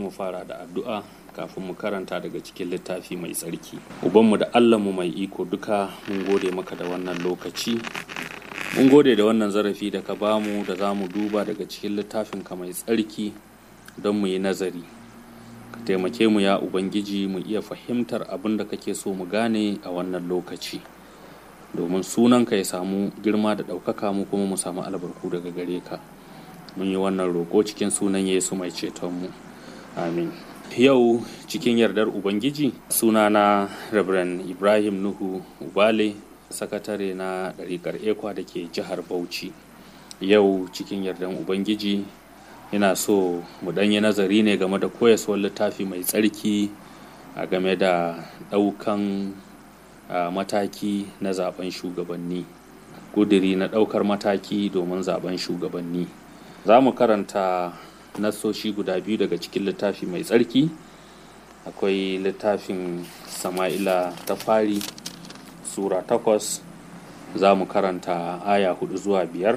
mu fara da addu'a kafin mu karanta daga cikin littafi mai tsarki ubanmu da allahnmu mai iko duka mun gode maka da wannan lokaci mun gode da wannan zarafi da ka bamu da za mu duba daga cikin littafinka mai tsarki don mu yi nazari ka taimake mu ya ubangiji mu iya fahimtar abin da kake so mu gane a wannan lokaci domin sunanka ya samu girma da ɗaukaka mu kuma mu samu albarku daga gare ka mun yi wannan roƙo cikin sunan yesu mai cetonmu amin yau cikin yardar ubangiji sunana reverend ibrahim nuhu ubale sakatare na ɗariƙar ekwa da ke jihar bauchi yau cikin yardan ubangiji ina so mu ɗanyi nazari ne game da koyaswar littafi mai tsarki a game da ɗaukan mataki na zaben shugabanni ƙudiri na ɗaukar mataki domin zaben shugabanni za mu karanta nassoshi guda biyu daga cikin littafi mai tsarki akwai littafin sama'ila ta fari sura takwas za mu karanta aya hudu zuwa biyar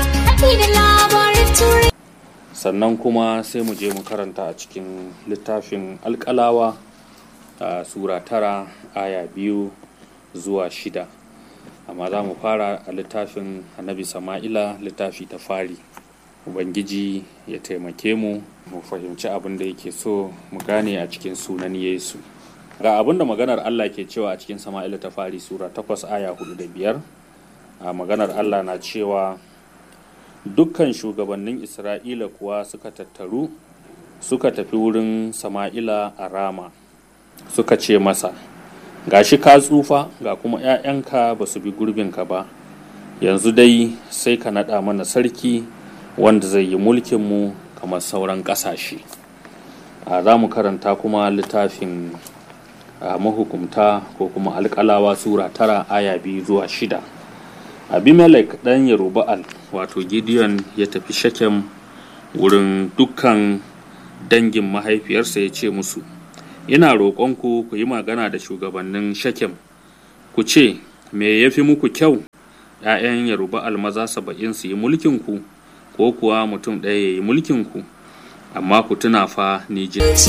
sannan kuma sai mu je mu karanta a cikin littafin alkalawa a sura tara aya biyu zuwa shida amma za mu fara a littafin annabi sama'ila littafi ta fari ubangiji ya taimake mu mu fahimci abin da yake so mu gane a cikin sunan yesu ga abin da maganar allah ke cewa a cikin sama'ila ta fari sura 8 aya 4 da biyar a maganar allah na cewa dukkan shugabannin isra'ila kuwa suka tattaru suka tafi wurin sama'ila a rama suka ce masa gashi ka tsufa ga kuma 'ya'yanka ba su bi gurbinka ba yanzu dai sai ka naɗa mana sarki wanda zai yi mulkinmu kamar sauran ƙasashe a za mu karanta kuma littafin mahukumta ko kuma alƙalawa sura tara aya biyu zuwa shida abimelek ɗan yeruba'al wato gideon ya tafi shakem wurin dukkan dangin mahaifiyarsa ya ce musu ina roƙonku ku yi magana da shugabannin shakem ku ce me ya fi muku kyau ‘ya'yan yeruba'al maza saba'in su yi mulkinku ko kuwa mutum ɗaya ya yi mulkinku amma ku tuna fa ni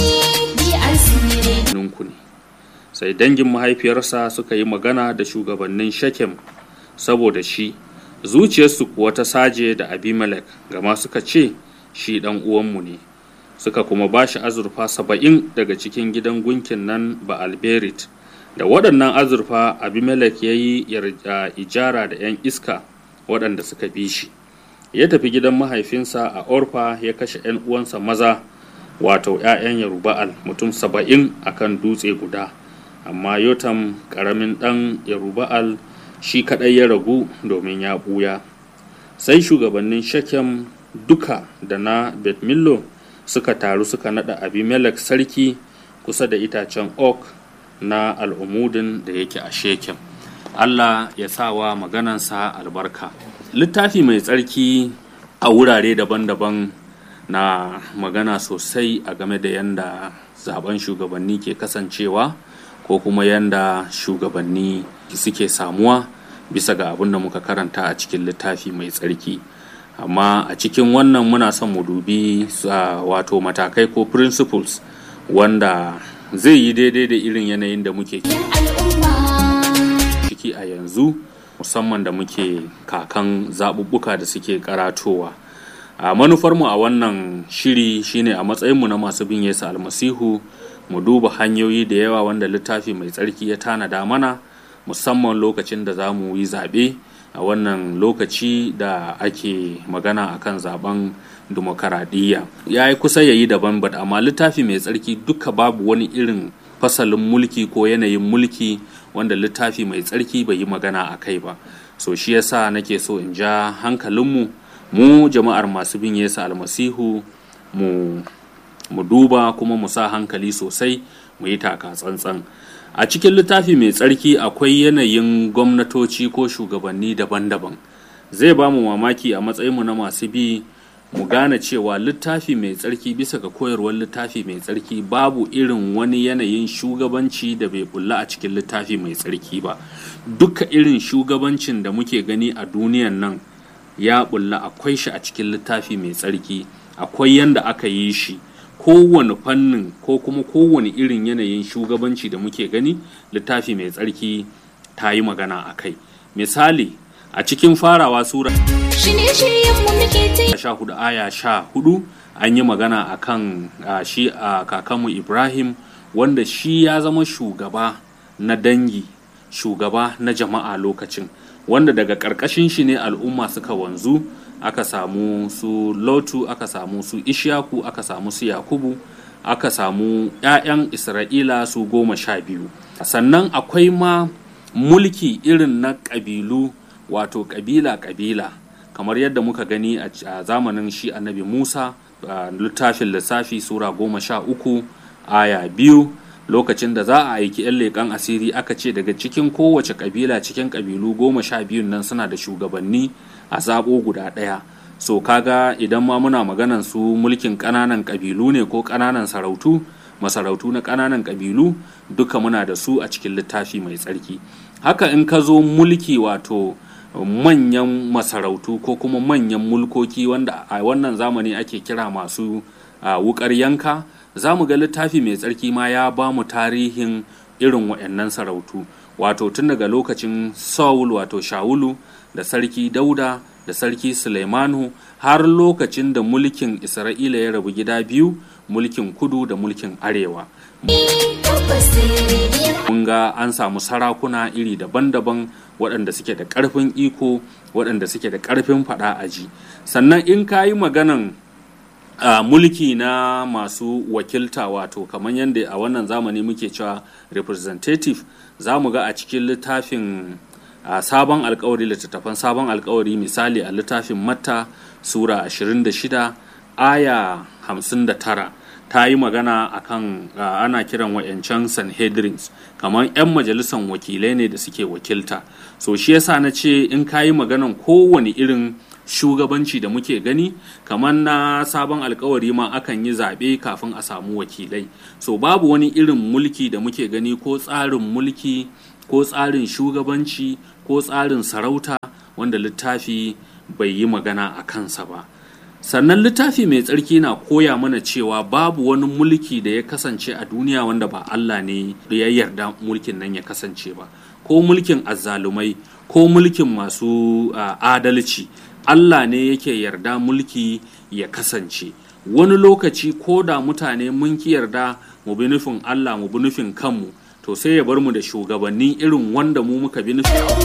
jininku ne sai dangin mahaifiyarsa suka yi magana da shugabannin shakem saboda shi zuciyarsu kuwa ta saje da abimelek gama suka ce shi ɗan uwanmu ne suka kuma ba shi azurfa saba'in daga cikin gidan gunkin nan ba alberit da waɗannan azurfa abimelek ya yi ijara da 'yan iska waɗanda suka bi shi ya tafi gidan mahaifinsa a orfa ya kashe 'yan uwansa maza wato 'ya'yan yaruba'al mutum saba'in a kan dutse guda amma yotam ƙaramin ɗan yaruba'al shi kaɗai ya ragu domin ya ɓuya sai shugabannin shakem duka da na betmillo suka taru suka naɗa abimelek sarki kusa da itacen ok na al'umudin da yake a shekem allah ya sawa maganansa albarka littafi mai tsarki a wurare daban-daban na magana sosai a game da yadda zaben shugabanni ke kasancewa ko kuma yadda shugabanni suke samuwa bisa ga abin da muka karanta a cikin littafi mai tsarki amma a cikin wannan muna son mu dubi wato matakai ko principles wanda zai yi daidai da irin yanayin da muke ciki a yanzu musamman da muke kakan zaɓuɓɓuka da suke karatowa a manufarmu a wannan shiri shine a matsayinmu na masu bin yesu almasihu mu duba hanyoyi da yawa wanda littafi mai tsarki ya tanada mana musamman lokacin da za mu yi zaɓe a wannan lokaci da ake magana akan zaben demokaradiyya ya yi kusa ya yi daban ba amma littafi mai tsarki duka babu wani irin fasalin mulki ko yanayin mulki wanda littafi mai tsarki bai yi magana a kai ba so shi yasa nake so in ja hankalinmu mu jama'ar masu bin yesu almasihu mu mu duba kuma mu sa hankali sosai mu yi taka tsantsan a cikin littafi mai tsarki akwai yanayin gwamnatoci ko shugabanni daban-daban zai ba mu mamaki a matsayinmu na masu bi mu gane cewa littafi mai tsarki bisa ga koyarwar littafi mai tsarki babu irin wani yanayin shugabanci da bai bulla a cikin littafi mai tsarki ba duka irin shugabancin da muke gani a duniyan nan ya bulla akwai shi a cikin littafi mai tsarki akwai yanda aka yi shi kowane fannin ko kuma kowane irin yanayin shugabanci da muke gani littafi mai tsarki ta yi magana a kai misali a cikin farawa sura sha hudu aya sha hudu an yi magana a kan shi a kakanmu ibrahim wanda shi ya zama shugaba na dangi shugaba na jama'a lokacin wanda daga ƙarƙashin shi ne al'umma suka wanzu aka samu su lotu aka samu su ishaku aka samu su yakubu aka samu 'ya'yan isra'ila su goma sha biyu sannan akwai ma mulki irin na ƙabilu wato ƙabila-ƙabila kamar yadda muka gani a zamanin shi annabi musa a littafin lissafi sura goma sha uku aya biyu lokacin da za a aiki 'yan leƙen asiri aka ce daga cikin kowace ƙabila cikin ƙabilu goma sha biyun nan suna da shugabanni a zaɓo guda ɗaya so kaga idan ma muna maganan su mulkin ƙananan ƙabilu ne ko ƙananan sarautu masarautu na ƙananan ƙabilu duka muna da su a cikin littafi mai tsarki haka in ka zo mulki wato manyan masarautu ko kuma manyan mulkoki wanda a wannan zamani ake kira masu wukar yanka za mu ga littafi mai tsarki ma ya ba mu tarihin irin waɗannan sarautu wato tun daga lokacin saul wato shawulu da sarki dauda da sarki suleimanu har lokacin da mulkin isra'ila ya rabu gida biyu mulkin kudu da mulkin arewa mun ga an samu sarakuna iri daban-daban waɗanda suke da ƙarfin iko waɗanda suke da ƙarfin faɗa aji sannan in ka yi maganan uh, mulki na masu wakilta wato kamar yadda a wannan zamani muke cewa representative za mu ga a cikin littafin uh, sabon alkawari littattafan sabon alkawari misali a littafin matta sura 26 aya 59 ta yi magana akan uh, ana kiran wa'yancan sanhedrins kamar 'yan majalisan wakilai ne da suke wakilta so shi yasa na ce in ka yi maganan kowane irin shugabanci da muke gani kamar na sabon alkawari ma akan yi zaɓe kafin a samu wakilai so babu wani irin mulki da muke gani ko tsarin mulki ko tsarin shugabanci ko tsarin sarauta wanda littafi bai yi magana a kansa ba sannan littafi mai tsarki na koya mana cewa babu wani mulki da ya kasance a duniya wanda ba Allah ne da ya yarda mulkin nan ya kasance ba ko mulkin azzalumai ko mulkin masu uh, adalci Allah ne yake yarda mulki ya kasance wani lokaci ko da mutane mun ki yarda mu bi nufin Allah mu bi nufin kanmu to sai ya bar mu da shugabanni irin wanda mu muka bi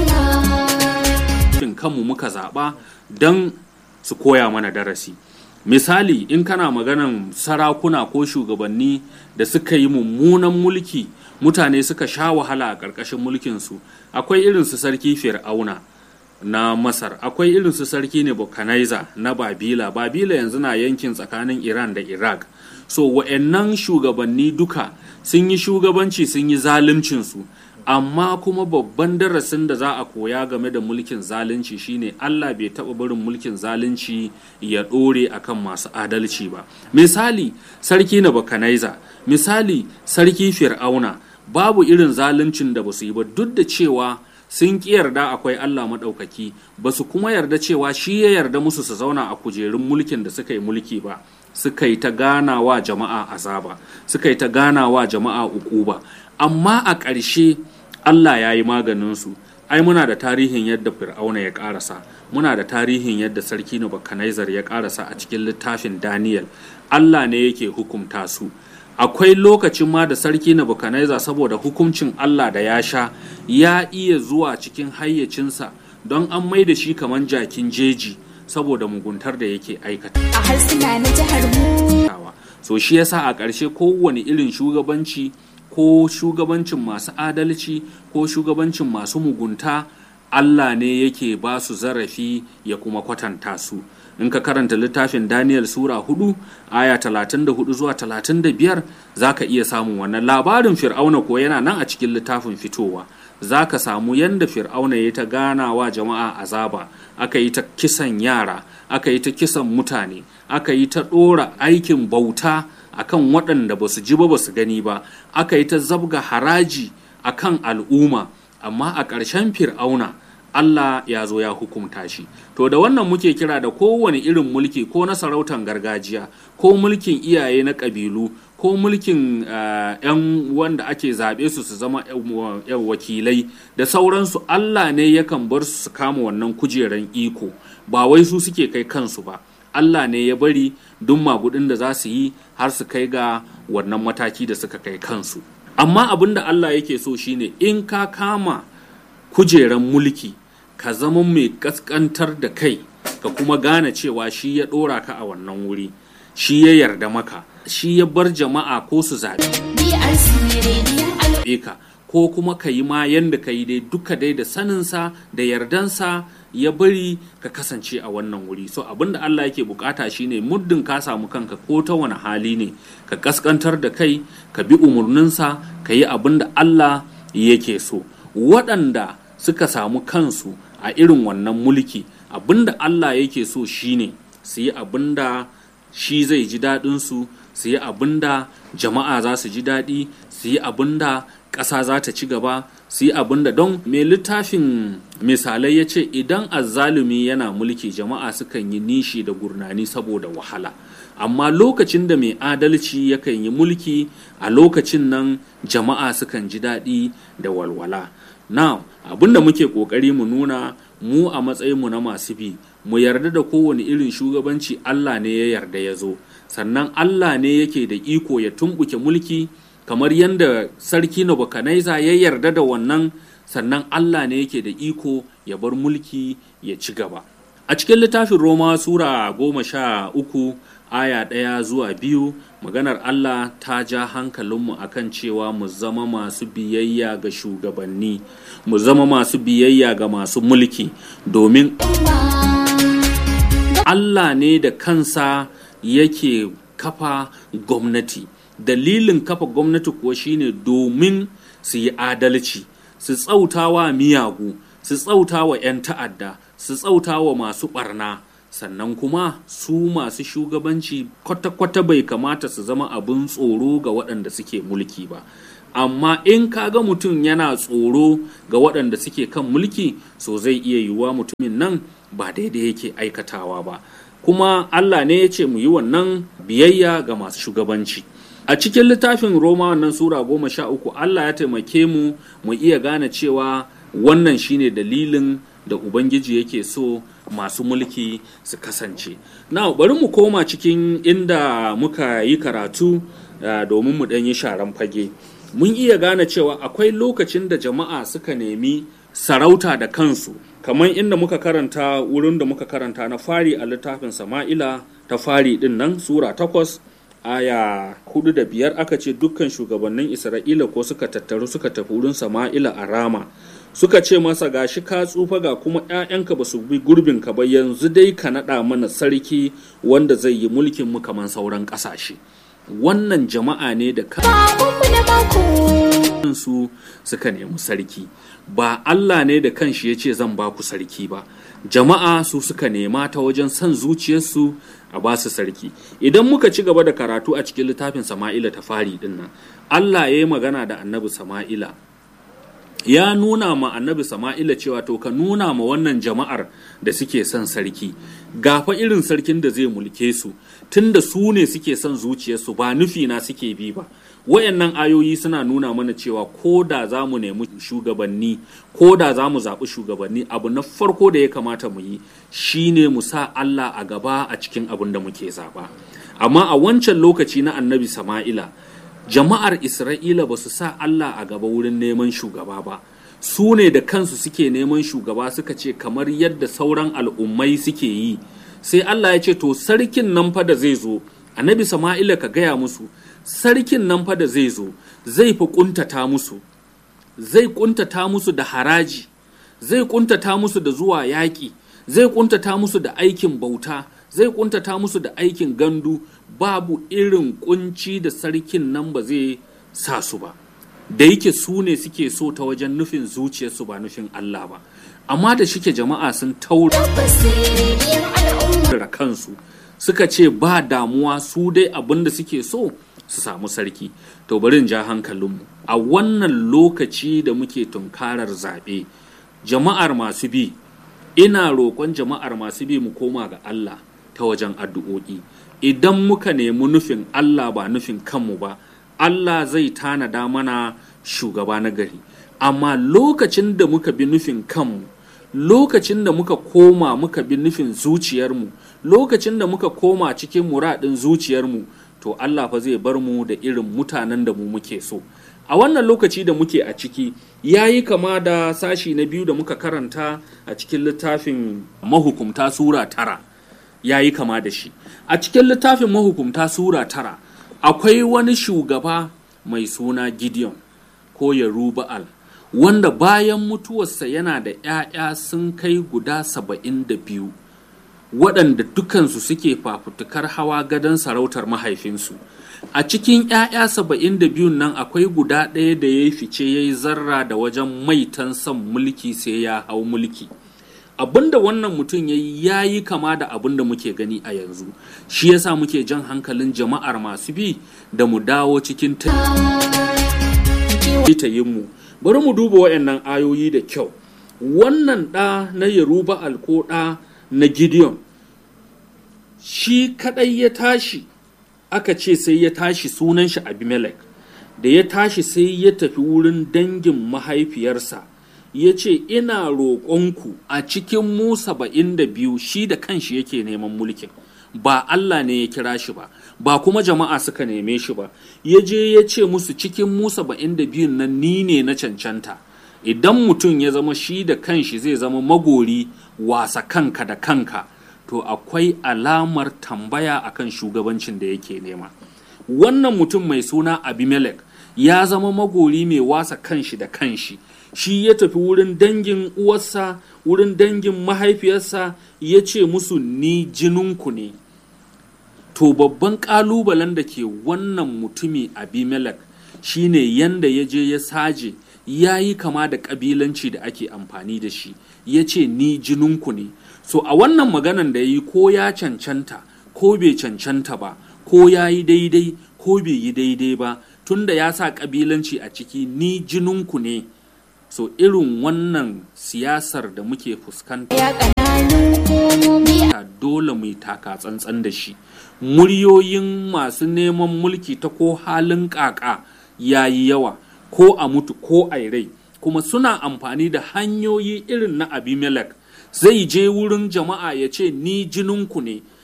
nufin kanmu muka zaɓa don su koya mana darasi misali in kana maganan sarakuna ko shugabanni da suka yi mummunan mulki mutane suka sha wahala a ƙarƙashin mulkinsu akwai irin su sarki fir'auna na masar akwai irin su sarki ne na babila babila yanzu na yankin tsakanin iran da iraq so wa'annan shugabanni duka sun yi shugabanci sun yi zaluncinsu amma kuma babban darasin da za a koya game da mulkin zalunci shine allah bai taɓa barin mulkin zalunci ya ɗore akan masu adalci ba misali sarki na bakanaiza misali sarki fir'auna babu irin zaluncin da ba su yi ba duk da cewa sun ƙi yarda akwai Allah maɗaukaki ba su kuma yarda cewa shi ya yarda musu su zauna a kujerun mulkin da suka yi mulki ba suka yi ta gana wa jama'a azaba suka yi ta gana wa jama'a ukuba amma a ƙarshe Allah ya yi maganinsu ai muna da tarihin yadda fir'auna ya ƙarasa muna da tarihin yadda sarki Nebukadnezzar ya ƙarasa a cikin littafin Daniel Allah ne yake hukumta su akwai lokacin ma da sarki Nebukadnezzar saboda hukuncin Allah da ya sha ya iya zuwa cikin hayyacinsa don an mai da shi kamar jakin jeji saboda muguntar da yake aikata. A harsuna na jihar mu. So shi yasa a ƙarshe kowane irin shugabanci ko shugabancin masu adalci ko shugabancin masu mugunta Allah ne yake ba su zarafi ya kuma kwatanta su. in ka karanta littafin Daniel Sura 4 aya 34 zuwa 35 za ka iya samun wannan labarin fir'auna ko yana nan a cikin littafin fitowa za ka samu yadda fir'auna ya ta ganawa jama'a azaba aka yi ta kisan yara aka yi ta kisan mutane aka yi ta ɗora aikin bauta akan waɗanda ba su ji ba ba su gani ba aka yi ta zabga haraji akan al'umma amma a ƙarshen fir'auna Allah ya zo ya hukumta shi to da wannan muke kira da kowane irin mulki ko na sarautar gargajiya ko mulkin iyaye na ƙabilu ko mulkin uh, 'yan wanda ake zaɓe su su zama yan wakilai da sauransu Allah ne yakan bar su su kama wannan kujeran iko ba wai su suke kai kansu ba Allah ne ya bari duk magudin da za su yi har su kai ga wannan mataki da suka kai kansu amma abin da Allah yake so shine in ka kama kujeran mulki ka zama mai kaskantar da kai ka kuma gane cewa shi ya ɗora ka a wannan wuri shi ya yarda maka shi ya bar jama'a ko su zaɓe BRC rediyon al'umma. ka ko kuma ka yi ma yanda ka yi dai duka dai da saninsa da yardansa ya bari ka kasance a wannan wuri so abinda Allah yake bukata shine muddin ka samu kanka ko ta wani hali ne ka kaskantar da kai ka bi umarninsa ka yi abinda Allah yake so waɗanda suka samu kansu a irin wannan mulki abinda Allah yake so shine su yi abinda shi zai ji daɗinsu su yi abinda jama'a za su ji daɗi su yi abinda ƙasa za ta ci gaba su yi abinda don mai littafin misalai ya ce idan azzalumi yana mulki jama'a sukan yi nishi da gurnani saboda wahala amma lokacin da mai adalci yakan yi mulki a lokacin nan jama'a sukan ji daɗi da walwala now abinda muke ƙoƙari mu nuna mu a matsayinmu na masu bi mu yarda da kowane irin shugabanci Allah ne ya yarda ya zo sannan Allah ne yake da iko ya tumbuke mulki kamar yadda sarki Nebuchadnezzar ya yarda da wannan sannan Allah ne yake da iko ya bar mulki ya ci gaba a cikin littafin Roma sura goma sha uku aya ɗaya zuwa biyu maganar Allah ta ja hankalinmu akan cewa mu zama masu biyayya ga shugabanni mu zama masu biyayya ga masu mulki domin Allah ne da kansa yake kafa gwamnati dalilin kafa gwamnati kuwa shine domin su yi adalci su tsautawa miyagu su tsautawa 'yan ta'adda su tsautawa masu barna sannan kuma su masu shugabanci kwata-kwata bai kamata su zama abin tsoro ga waɗanda suke mulki ba amma in kaga mutum yana tsoro ga waɗanda suke kan mulki so zai iya yiwuwa mutumin nan ba daidai yake aikatawa ba kuma Allah ne ya ce mu yi wannan biyayya ga masu shugabanci a cikin littafin Roma wannan sura goma sha uku Allah ya taimake mu mu iya gane cewa wannan shine dalilin da Ubangiji yake so masu mulki su kasance na bari mu koma cikin inda muka yi karatu uh, domin mu ɗan yi sharan fage mun iya gane cewa akwai lokacin da jama'a suka nemi sarauta da kansu kamar inda muka karanta wurin da muka karanta na fari a littafin sama'ila ta fari din nan sura takwas aya hudu da biyar aka ce dukkan shugabannin isra'ila ko suka tattaru suka tafi wurin sama'ila a rama suka ce masa gashi ka tsufa ga kuma 'ya'yanka ba su bi gurbinka ba yanzu dai ka naɗa mana sarki wanda zai yi mulkin mu kamar sauran ƙasashe wannan jama'a ne da Babanmu na mako. kansu suka nemi sarki ba Allah ne da kanshi ya ce zan ba ku sarki ba jama'a su suka nema ta wajen son zuciyarsu a ba su sarki idan muka ci gaba da karatu a cikin littafin sama'ila ta fari din nan Allah ya yi magana da annabi sama'ila ya nuna ma annabi sama'ila cewa to ka nuna ma wannan jama'ar da suke son sarki gafa irin sarkin da zai mulke su tunda su ne suke son zuciyarsu ba nufi na suke bi ba wayannan ayoyi suna nuna mana cewa ko da za mu nemi shugabanni ko da za mu zaɓi shugabanni abu na farko da ya kamata mu yi shine mu sa Allah a gaba a cikin abin da muke zaɓa amma a wancan lokaci na annabi sama'ila jama'ar isra'ila ba su sa Allah a gaba wurin neman shugaba ba su ne da kansu suke neman shugaba suka ce kamar yadda sauran al'ummai suke yi sai Allah ya ce to sarkin nan fa da zai zo annabi sama'ila ka gaya musu sarkin nan fa da zai zo zai fi kuntata musu zai kuntata musu da haraji zai kuntata musu da zuwa yaƙi zai kuntata musu da aikin bauta zai kuntata musu da aikin gandu babu irin kunci da sarkin nan ba zai sa su ba da yake su ne suke so ta wajen nufin zuciyarsu ba nufin Allah ba amma da shike jama'a sun taura Rediyon al'umma. kansu suka ce ba damuwa su dai abin da suke so su samu sarki to bari in ja hankalinmu a wannan lokaci da muke tunkarar zaɓe jama'ar masu bi ina roƙon jama'ar masu bi mu koma ga Allah ta wajen addu'o'i idan muka nemi nufin Allah ba nufin kanmu ba Allah zai tanada mana shugaba na gari amma lokacin da muka bi nufin kanmu lokacin da muka koma muka bi nufin zuciyarmu lokacin da muka koma cikin muradin zuciyarmu to Allah fa zai bar mu da irin mutanen da mu muke so a wannan lokaci da muke a ciki ya yi kama da sashi na biyu da muka karanta a cikin littafin mahukumta sura tara ya yi kama da shi a cikin littafin mahukumta sura tara akwai wani shugaba mai suna gideon ko yaruba'al wanda bayan mutuwarsa yana da 'ya'ya sun kai guda saba'in da biyu waɗanda dukansu suke fafutukar hawa gadon sarautar mahaifinsu a cikin 'ya'ya saba'in da biyun nan akwai guda ɗaya da ya yi fice ya yi zarra da wajen maitan son mulki sai ya hau mulki abinda wannan mutum ya yi ya yi kama da abin da muke gani a yanzu shi yasa muke jan hankalin jama'ar masu bi da mu dawo cikin mu bari mu duba waɗannan ayoyi da kyau wannan ɗa na yaruba alko ɗa na gideon shi kaɗai ya tashi aka ce sai ya tashi sunan shi abimelech da ya tashi sai ya tafi wurin dangin mahaifiyarsa ya ce ina roƙonku a cikin mu saba'in da biyu shi da kanshi yake neman mulkin ba Allah ne ya kira shi ba ba kuma jama'a suka neme shi ba ya je ya ce musu cikin mu saba'in da biyun nan ni ne na cancanta idan mutum ya zama shi da kanshi zai zama magori wasa kanka da kanka to akwai alamar tambaya akan shugabancin da yake nema wannan mutum mai suna abimelech ya zama magori mai wasa kanshi da kanshi shi ya tafi wurin dangin uwarsa wurin dangin mahaifiyarsa ya ce musu ni jininku ne to babban ƙalubalen da ke wannan mutumi abimelech shine yanda ya je ya saje ya yi kama da ƙabilanci da ake amfani da shi ya ce ni jininku ne so a wannan maganan da ya yi ko ya cancanta ko bai cancanta ba ko ya yi daidai ko bai yi daidai ba tunda ya sa ƙabilanci a ciki ni jininku ne so irin wannan siyasar da muke fuskanta Ya ƙananun komomi dole mu yi taka tsantsan da shi muryoyin masu neman mulki ta ko halin kaka ya yi yawa ko a mutu ko a rai kuma suna amfani da hanyoyi irin na abimelech zai je wurin jama'a ya ce ni jininku ne